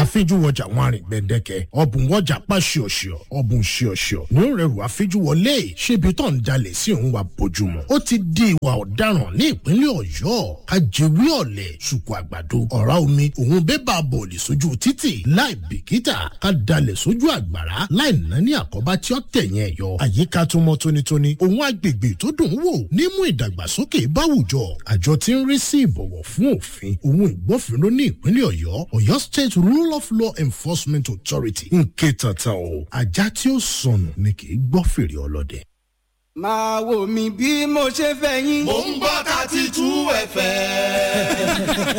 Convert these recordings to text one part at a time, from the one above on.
àfijúwọjà wọn àrìn gbẹ̀dẹ̀kẹ̀ ọ̀bùn wọjà pa ṣíọ̀ṣíọ̀ ọ̀bùn ṣíọ̀ṣíọ̀ ní ó rẹrù àfijúwọlé ṣébi tó ń jalè sí òun wa bójúmọ́ ó ti di ìwà ọ̀daràn ní ìpínlẹ̀ ọ̀yọ́ ajẹ́wé ọ̀lẹ̀ ṣùkú àgbàdo ọ̀rá omi òun bébà bọ̀ọ̀lì sójú títì láì bìkítà ká dalẹ̀ sójú àgbàrá láì nání àkọ́bá tí ó tẹ̀yìn ẹ̀yọ àyíká tó mọ́ tónítóní òun agbègbè tó dùn ún wò nímú ìdàgbàsókè báwùjọ àjọ tí ń rí sí ìbọ̀wọ̀ fún òfin òun ìgbófinró ní ìpínlẹ̀ ọ̀yọ́ ọ̀yọ́ state rule of law enforcement authority ń ké tata o ajá tí ó sọnù ni kì í gbọ́ fèrè ọlọ́dẹ. máa wò mí bí mo ṣe fẹ́ yín. mò ń gbọ́ thirty two fm.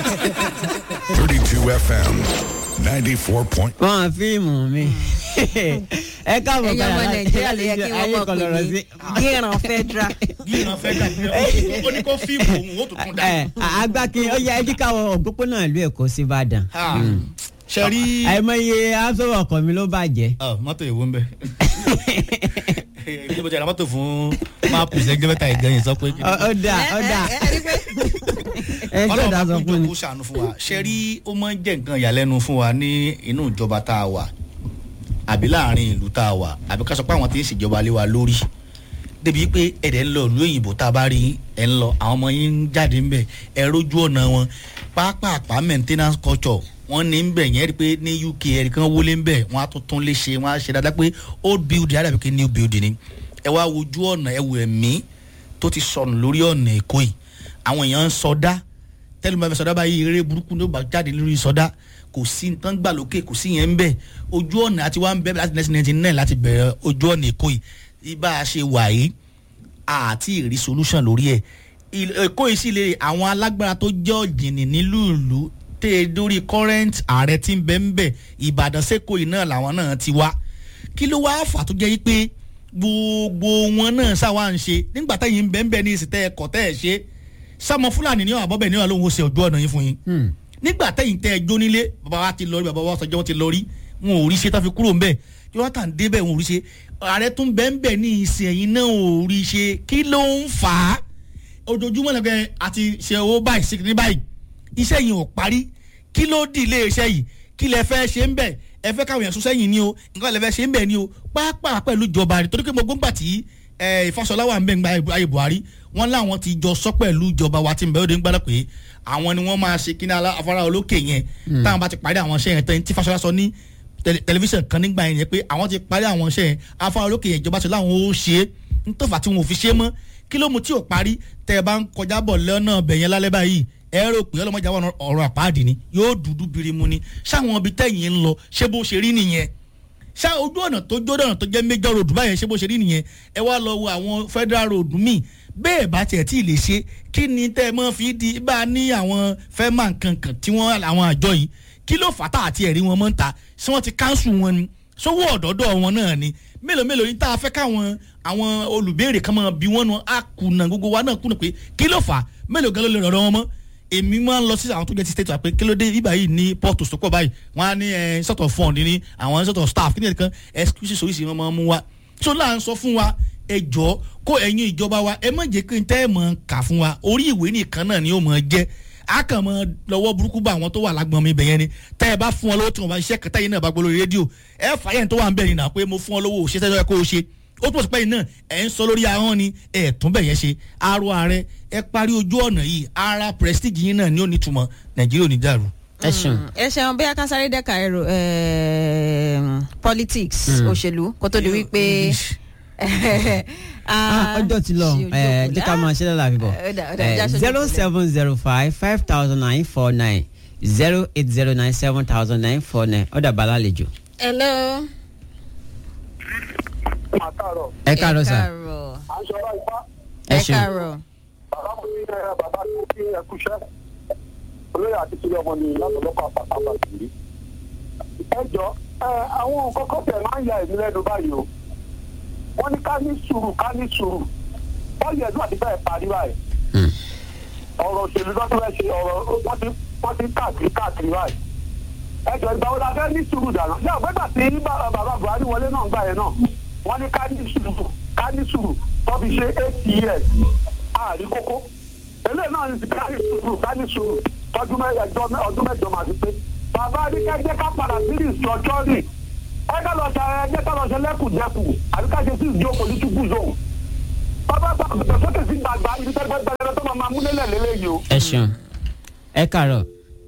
32 FM 94 point. wọn fíìmù mi ẹ káàbọ̀ ẹ̀yin ọmọ nàìjíríà ló yẹ kí wọ́n mọ̀ kan lọ́rọ̀ pé sí. ní gíran federal. gíran fẹ́ dàbí ó ní kó fíìmù òun ó tún kún dá. ẹ agbákin ó yẹ ẹjí káwọn òpópónà ìlú èkó sí ìbàdàn. ṣe rí. àìmọye aṣọ́wọ̀ ọkọ̀ mi ló bàjẹ́. mọ́tò èwo ń bẹ. bí mo ti ra mọ́tò fún máàpù sẹ́gbẹ́ mẹ́ta ìgbẹ́yìn sọ pé. Ọ- ó dà ó dà ẹ ṣe ọlọ́run ọ̀dà bá sọ kún fún jọ mi. kó ṣàánú fún wa ṣe rí ó máa ń jẹ́ nǹkan ìyàlẹ́nu fún wa ní inú ìjọba tá a wà àbí láàrin ìlú tá a wà àbí ká sọ pé àwọn tí ń ṣèjọba lé wa lórí débi pé ẹ̀dẹ̀ ń lọ ìlú òyìnbó tá a bá rí ẹ̀ ń lọ àwọn ọmọ yín ń jáde ńbẹ̀ ẹ rójú ọ̀nà wọn pápápá maintenance culture wọ́n ní ń bẹ̀ yẹn rí i pé ní uk ẹ̀rí kan wọlé ń bẹ̀ wọ́n á tún tún lè ṣe wọ́n á ṣe dáadáa pé old building á dàbí pé new building ni ẹ wá wojú ọ̀nà ẹ wò ẹ̀mí tó ti sọnù lórí ọ̀nà èkó yìí àwọn èèyàn ń sọdá tẹ́lẹ̀ máa fẹ́ sọdá báyìí eré burúkú ló bá jáde lórí sọdá kò sí nǹkan gbà lókè kò sí yẹn ń bẹ̀ ojú ọ̀nà àti wá ń bẹ̀ láti nineteen ninety nine láti bẹ̀rẹ̀ ojú ọ̀nà èkó yìí ibà a ṣe wà yìí àti ìrí solution lórí ẹ̀ Il- èkó yìí sì lè àwọn alágbára tó jẹ́ ọ̀jìnì nílùú ìlú tẹ́ ẹ dórí current ààrẹ tí ń bẹ́ ń bẹ̀ ìbàdàn sẹ́kọ̀ọ́ yìí náà làwọn náà ti wá kí ló wá fà tó jẹ́ yí pé gbogbo wọn náà ṣàwá ń ṣe nígbà táyì ń bẹ́ ń bẹ́ ní ìsìtẹ́ ẹ̀kọ́ tẹ́ ẹ̀ ṣe sọmọ fúlàní ní àbọ̀bẹ̀ ní ọlọ́run ó ṣe ojú ọ̀nà yín fún yín nígbà tẹ́yìn tẹ́ ẹ jó nílé bàbá wa ti lọ rí bàbá wa sọjọ́ wọn ti lọ rí wọn ò rí ṣe tá fi kúrò ń bẹ̀ jonathan débẹ̀ wọn ò rí ṣe ààrẹ tún bẹ́ẹ̀ ń bẹ̀ ní ìsìn ẹ̀yìn náà ò rí ṣe kí ló ń fà á ojoojúmọ́ lẹ́gbẹ̀ẹ́ àti ṣe owó báyìí sí ní báyìí iṣẹ́ yìí ò parí kí ló dì ilé iṣẹ́ yìí kí lẹ fẹ́ ṣe ń bẹ̀ ẹ fẹ́ káwọn èèyàn sún sẹ́yìn ni o nǹkan lẹ fẹ́ ṣe ń bẹ̀ ni o pàápàá pẹ̀lú ìjọba rẹ̀ torí pé mo gbóngbà tí ẹ, ìfàsọlá wà ń bẹ̀ ń gba ayé buhari wọ́n láwọn ti jọ sọ pẹ̀lú ìjọba wa ti ń bẹ̀ ó dé ń gbádùn pé àwọn ni wọ́n máa ṣe kíní alá- afárá olókè yẹn táwọn bá ti parí àwọn iṣẹ́ yẹn tán tí fàsọlá sọ ní tẹlẹ- tẹlifíṣàn kan nígbà yẹn pé àwọn ti parí àwọn iṣẹ́ yẹn afárá olókè yẹn ìjọba ti láwọn ó ṣe é nítòfà tí wọn ò fi ṣe é mọ́ kí ló mu tí ò parí tẹ ẹ bá ń kọjá bọ̀ lọ́nà bẹ̀yẹn lálẹ́ báyìí ẹ rò pé ọlọ́mọdé àwọn ọ̀rọ̀ àpáàdì ni yóò dúdú birimu ni ṣáwọn ibi tẹ̀yìn ń lọ ṣé bó ṣe rí nìyẹn ṣá ojú ọ̀nà tó jó ọ̀nà tó jẹ́ major road báyẹn ṣé bó ṣe rí nìyẹn ẹ wá lọ wo àwọn federal road míì bẹ́ẹ̀ bá tiẹ̀ tí ì lè ṣe kí ni tẹ́ ẹ mọ́ fi di bá a ní àwọn fẹ́mà kankan tí wọ́n àwọn àjọ yìí kí ló fà tá àti ẹ̀rí wọn mọ́ ń ta ṣé wọ́n ti káńsù wọn ni sówó ọ̀dọ́dọ̀ wọn náà ni mélòó mélòó yìí tá a fẹ́ káwọn àwọn olùbéèrè kan máa bí wọ́n nu á kùnà gbogbo wa náà kùnà pé kí ló fà mélòó gan ló lè rọ̀rọ̀ wọn mọ́ èmi máa ń lọ sí àwọn tó jẹ́ ti state wa pé kí ló dé ibà yìí ní port sọ́kọ̀ báyìí wọ́n á ní ẹ sort of fund ní àwọn sort of staff kí ni ẹ̀kan excuses oríṣi wọn máa ń mú wa so là ń sọ fún wa ẹ jọ kó ẹ̀yin ìjọba wa ẹ má jẹ́ kí n tẹ́ ẹ̀ mọ̀ kà fún wa orí ìwé nìkan náà ni ó mọ̀ jẹ́ a kàn mọ lọ́wọ́ burúkú bá àwọn tó wà lágbọ̀n mi bẹ̀yẹn ni tẹ́ ẹ bá fún ọ lọ́wọ́ tí wọ́n bá ṣiṣẹ́ kẹta yìí náà bá gbọ́ lórí rédíò ẹ fàyẹ̀ tó wà ń bẹ̀ ni náà pé mo fún ọ lọ́wọ́ òṣìṣẹ́ tó yẹ kó o ṣe ó túbọ̀ sí pé yìí náà ẹ̀ ń sọ lórí ahọ́n ni ẹ̀ tún bẹ̀ yẹn ṣe aró ààrẹ ẹ parí ojú ọ̀nà yìí ara prestige yìí náà ni ó ní túmọ̀ nàìjíríà ò ní dàrú. ẹ ṣeun. ẹ ṣeun bí akásáré dẹ́ka ẹ̀rọ politics òṣèlú kó tó di wípé Ah, ọjọ́ ti lọ ẹ jẹ́ ká máa ṣe lọ́la àbíbọ̀ Ó dà, ó dà, já aṣojú zero ìpínlẹ̀. seven zero five five thousand nine four nine zero eight zero nine seven thousand nine four nine ọ̀dà bàálà àlejò. hello. àtàrọ̀ ẹ káàárọ̀ sà káàárọ̀. à ń sọ̀rọ̀ ipá ẹ ẹ ṣeun káàárọ̀. bàbá mo ní ẹ bàbá tó kí ẹ kúṣẹ́ olóyè àti sílẹ̀ ọmọ ni látọ̀lọ́kọ̀ àpàtàpà sí. ẹ jọ ẹ àwọn nǹkan kan tẹ̀ máa ń ya èmi lẹ́nu báyìí o wọ́n ní ká ní sùúrù ká ní sùúrù bọ́ọ̀lù ẹ̀dùn àti bẹ́ẹ̀ parí báyìí ọ̀rọ̀ òṣèlú tó tún fẹ́ ṣe ọ̀rọ̀ wọ́n ti wọ́n ti káàkiri káàkiri báyìí ẹ jọ ìgbà wo la fẹ́ ní sùúrù dànù ní àgbẹ̀gbà tí bàbá bàbá buhari wọlé náà gbà yẹn náà wọ́n ní ká ní sùúrù ká ní sùúrù tó fi ṣe eight years àárí kókó eléyìí náà ní ká ní sùúrù ká ní sùúrù tọ́jú mẹ́jọ ọdún mẹ́jọ máa fi pé bàbá adékẹ́jẹ́ ká padà sí ìsọ̀tọ́rì ẹ ká lọ ṣe ẹgbẹ́ ká lọ ṣe lẹ́kùnjẹkù àbí ká ṣe sí ìjọ political zone bàbá bá bẹ̀rẹ̀ sókè sí gbàgbà ibi tẹ́gbẹ́ gbẹrẹ tó máa máa múlẹ̀ lélẹ́yìí o. ẹ ṣeun ẹ kàárọ̀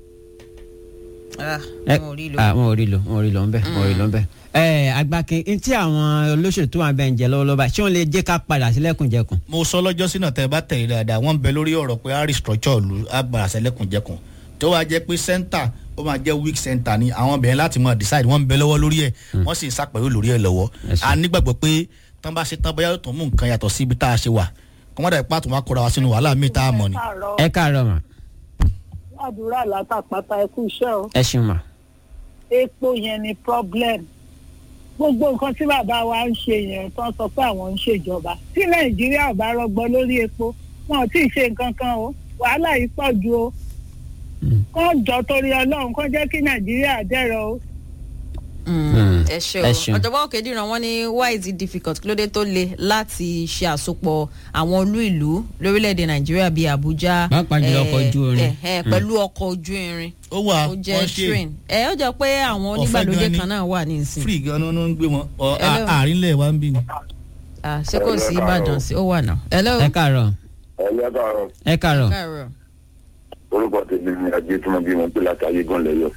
Ah, ẹ wọn ò rí lò. ah, wọn ò rí lò wọn ò rí lò ń bẹ wọn ò rí lò ń bẹ. ẹ agbákin n tí àwọn olóṣèlú tó wà bẹ́ẹ̀ ń jẹ lọ́wọ́lọ́wọ́ báyìí ṣé wọ́n lè jẹ́ ká padà sí lẹ́kùnjẹkùn. mo sọ lọ́jọ́ sínú tẹ́ ẹ bá tẹ̀lé dáadáa wọ́n ń bẹ lórí ọ̀rọ̀ pé harry structure lu agbára sẹ́lẹ̀kùnjẹkùn tó wàá jẹ́ pé center ó máa jẹ́ weak center ni àwọn bẹ̀rẹ̀ láti mọ̀ decide wọ́n ń bẹ lọ́wọ́ lórí ẹ̀ wọ́n sì ń sàpẹ̀rẹ̀ lórí ẹ̀ lọ́wọ́ Yes, sir. a nígbàgbọ́ pé tán bá ṣe tán bóyá yóò tún mú nǹkan yàtọ̀ sí ibi tá a ṣe wà kọ́mọ́dà ipá tó wá kóra wa sínú wàhálà míì tá a mọ̀ ni. ẹ káàárọ̀ mà àdúrà látàpátá ẹkú iṣẹ́ o ẹ ṣeun mà. epo yẹn ni problem gbogbo nǹkan tí bàbá wa ń ṣe yẹn tó ń sọ pé àwọn ń ṣèjọba tí nàìjíríà ò bá rọgbọ lórí epo wọn ò tí ì ṣe nǹkan kan o wàhálà yìí pọ̀ ju o Mm. kán jọ torí ọlọ́run kán jẹ́ kí nàìjíríà dẹ̀rọ̀ o. Mm. ẹ ṣe ẹ o ṣeun. ọ̀jọ̀gbọ́n òkèdìran wọn ní why is it difficult kí ló dé tó le láti ṣe àsopọ̀ àwọn olú ìlú lórílẹ̀‐èdè nàìjíríà bíi àbújá Pàápàá jùlọ ọkọ̀ ojú irin. eh, eh, pẹ̀lú ọkọ̀ ojú irin ó wà ó jẹ́ wọ́n ṣe train ẹ ó jẹ́ pé àwọn Ọ̀fẹ́ onígbàlódé gan ni. kan náà wà ní ìsìn free gan ló ń gbé wọn ọ Hello. àárínlẹ̀ wa ń bí ni. Ah, ṣé kò sí ìbàdàn sí ó wà náà. hello. ẹ káàárọ̀ ẹ̀yẹ́ káàárọ̀ ẹ káàárọ̀ káàárọ̀. orúkọ tèmi ni ajé tí mo bí mo pé láti ayé gan lẹ́yọ̀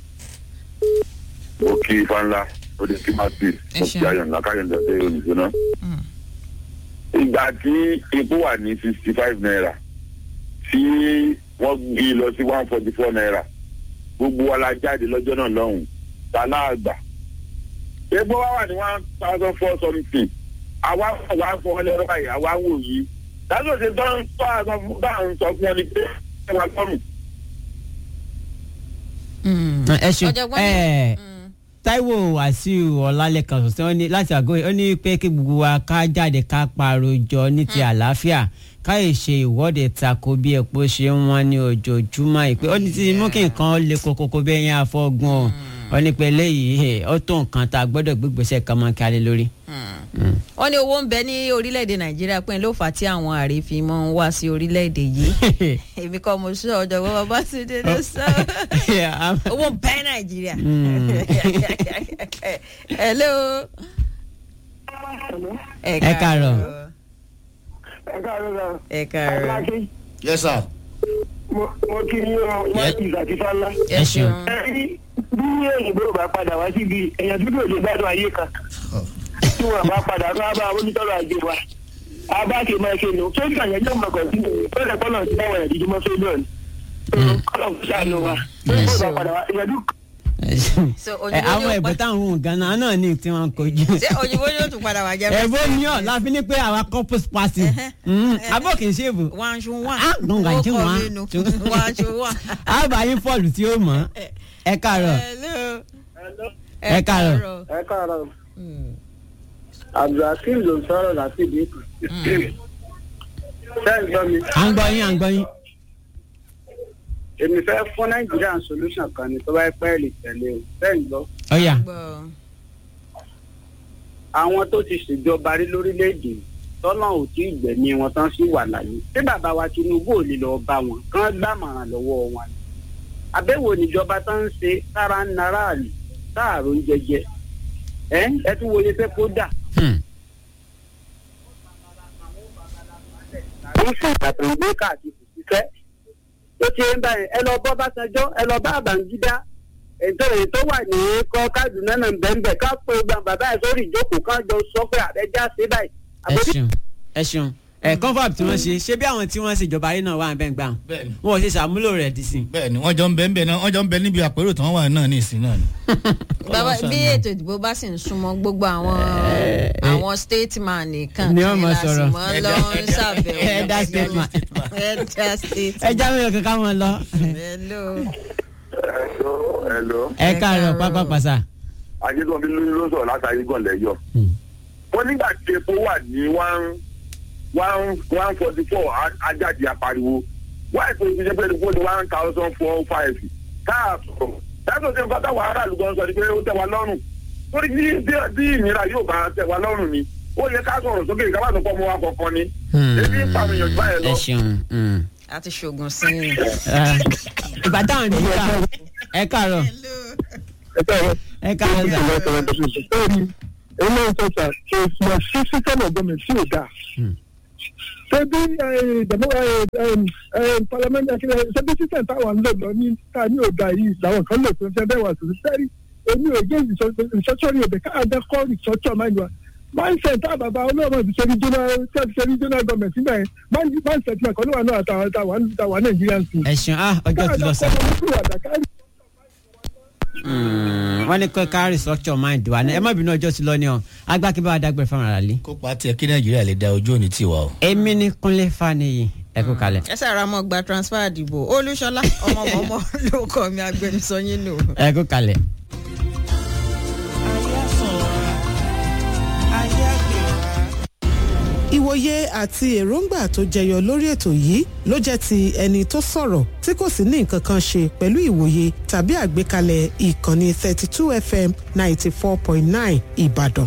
mo kí ifá ńlá ó lè kí má sí Ẹ mo ṣeun. kí ayọ̀ ńlá káyọ̀ ńlá tẹ́ olùsọ náà. ìgbà tí epo wà ní sixty five naira tí wọ́n gbé lọ sí one forty four naira gbogbo wa la jáde lọ́jọ́ náà lọ́hùn-ún ta láàgbà epo wa wà ní one thousand four something àwa wà fọ́ lẹ́rọ báyìí àwa wò yìí dájọ́ ṣe tán tó àgbà fún báwọn sọ fún ọ ní pé ẹ wà lọ́rùn. Mm. ẹ ṣeun ọ̀jọ̀gbọ́n ẹ ní. Mm. taiwo wàsíù ọlálẹ́kan sọ̀tẹ́ ó ní láti àgọ́ ó ní pé kí gbogbo wa ká jáde ká parojọ ní ti àlàáfíà ká lè ṣe ìwọ́de tako bí epo ṣe ń wọ́n ní ojoojúmọ́ ìpè ó ní ti mú kí nǹkan le kokoko bẹ́ẹ̀ yẹn afọ́gun o ó ní pé eléyìí ẹ̀, ó tó nǹkan tá a gbọ́dọ̀ gbégbèsè kan máa kálẹ̀ lórí. Mm. wọ́n ní owó ń bẹ ní orílẹ̀-èdè nàìjíríà pé ló fà á tí àwọn ààrẹ fi mọ́ ń wá sí orílẹ̀-èdè yìí èmi kọ́ mo sọ ọ̀jọ̀gbọ́n babátúndé ló sọ owó ń bẹ nàìjíríà. Mm. hello. Ẹ káàárọ̀. ẹ káàárọ̀ sá. ẹ káàárọ̀. Aláké, yes sir. mo mo kí ní ọ láti ìgbàtí fálá. Ẹ ṣeun. ẹ rí bí òyìnbó bá padà wá síbi èèyàn dúdú òde gbádùn ayé kan tí wọn bá padà tó bá onítọ́rọ̀ ajé wa abáàkè máa ṣe nù tó gbà yẹn yóò mọ̀ kàn sí mi ó lè kọ́nà sí báwọn ẹ̀díjú mọ́ fẹ́lẹ́ ọ̀nì. kọ́nà kò ṣàánú wa tó Yes. bá padà wá èèyàn dúdú So, Ẹ, òyìnbó àwọn ni ó ẹ̀bùn pa- táwọn ohun ganan náà ní tí wọ́n kojú. ṣé òyìnbó ni ó tún padà wá jẹ́ ẹ̀bùn ni ọ̀ láfi ní pé àwa corpus party abọ́ kì í ṣe èbù. wọ́n aṣọ wà. Ah, gbọ̀ngàn tí wọ́n á. wọ́n aṣọ wà. àbáyé fọ́ọ̀lù tí ó mọ̀ ẹ káàárọ̀ hello. Ẹ káàárọ̀. ẹ káàárọ̀ Mm. abdulhakeem ló ń sọ̀rọ̀ láti ìdí kan ṣé ń gbọ́ mi à ń gbọ́ yín à ń gbọ́ yín. èmi fẹ́ fún nàìjíríà solution kan ni tó bá pẹ́ lè tẹ̀lé o ṣé ń gbọ́ ọ̀yà Gbọ́. àwọn tó ti ṣèjọba rí lórílẹ̀‐èdè tọ́nà ò tí ì gbẹ̀mí wọn tán sí wà láyé tí bàbá wa tinubu ò lè lọ bá wọn kán gbàmọ̀ràn lọ́wọ́ wọn ni àbẹ̀wò níjọba tó ń ṣe sára ń naráàlú sáàrò ń jẹjẹ ẹ ẹ tún wòye pé kó dà Hmm. ó ń fún ìgbà tó ń gbé káàkiri ṣiṣẹ́ ó ti ń báyìí ẹ lọ bọ́ bàtàjọ́ ẹ lọ bá àbàǹgídá ètò èyí tó wà ní kọ́ Kaduna náà bẹ́ẹ̀ ká pé gba bàbá ẹ̀ sórí ìjókòó kan jọ sọ pé àbẹ́já ṣe báyìí. ẹ ṣeun ẹ ṣeun ẹ confab tí wọ́n ṣe ṣé bí àwọn tí wọ́n ṣèjọba ayé náà wà ń bẹ́ẹ̀ gbà bẹ́ẹ̀ni wọn ò ṣe ṣàmúlò rẹ̀ dì sí. bẹ́ẹ̀ni wọ́n jọ ń bẹ ń bẹ náà wọ́n jọ ń bẹ níbi àpérò tí wọ́n wà náà ní ìsìn náà ni. bàbá Ọlọ́run bí ṣàánú. ètò ìdìbò bá sì ń súnmọ́ gbogbo àwọn àwọn stateman nìkan Ni wọ́n máa sọ̀rọ̀. mọ́ lọ ń ṣàbẹ̀wò Ẹ̀dá stateman. ẹ̀dá ẹ stateman. já mi kankan wọn lọ. hello. Hello, hello. ẹ Ẹ káàárọ̀ káàárọ̀. pápá pàṣà. ajẹ́gbọ́n bí ló sọ̀rọ̀ látàrí gan lẹ́yọ̀. wọ́n nígbà tí epo wà ní one one one forty four ajáde apariwo wáyé tó ti ṣe pé epo ní one thousand four five káàtó dáàbò tí nǹkan táwọn aráàlú gan sọ ni pé ó tẹ́ wa lọ́rùn torí bí bí- bí ìnira yóò bá tẹ́ wa lọ́rùn ni ó yẹ ká sọ̀rọ̀ sókè ká má sọ pé ọmọ wa kọ̀ọ̀kan ni ebi ń pa àwọn èèyàn jù báyẹn ẹ lọ. ṣeun. mm. a ti ṣoògùn sí i. Ah, ìgbà táwọn ní ká ẹ káàárọ̀ ẹ káàárọ̀. ẹ káàárọ̀ sà. Bẹ́ẹ̀ni, èyí náà ń sọ sà, ìmọ̀ sí sísẹ́mù ọ̀gbọ́n sí ò dáa. Ṣébí ìdàmú parliamentary akílẹ̀ ṣébí sísẹ́mù táwọn ń lò lọ ní ta ní òdà yìí làwọn kan lò tó ń fẹ́ bẹ́ẹ̀ wà sí sẹ́rí. Èmi ò gé ìṣọ́ṣọ́rí òbẹ̀ káàdé kọ́ ìṣọ́ṣọ́ máa ń wá. Mindset tá bàbá olóòmọ ti ṣe regional ṣe regional government nígbà yẹn mindset náà kọ́ ló wà náà àtàwọn àtàwọn Nigerian schools. ẹ ṣeun ah ọjọ́ ti lọ sà. wọ́n ní kọ́ ká restructure mind wa ẹ má bínú ọjọ́ ti lọ ni ọ agbákí bá wa dágbére fáwọn ará lé. kópa tiẹ̀ kí nàìjíríà lè da ojú òní tiwa o. èmi ní kúnlé faniyi ẹ kú kalẹ̀. ẹ sára mọ gba transfer àdìbò olúṣọlá ọmọọmọ ló kọ mi agbẹnusọ yín nù. ẹ kú kalẹ̀. ìwòye àti èròǹgbà tó jẹyọ lórí ètò yìí ló jẹ́ ti ẹni tó sọ̀rọ̀ tí kò sì ní nǹkan kan ṣe pẹ̀lú ìwòye tàbí àgbékalẹ̀ ìkànnì 32 fm 94.9 ìbàdàn.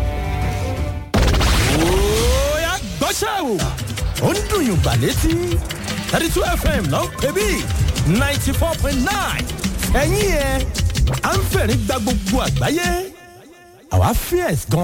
Oya gbọ́ṣẹ́ o. Ó ń dùn yùn gbà létí. thirty two FM ló ń pè bí ninety four point nine. Ẹ̀yin ẹ̀ à ń fẹ̀rí gba gbogbo àgbáyé. Àwa fierce gan.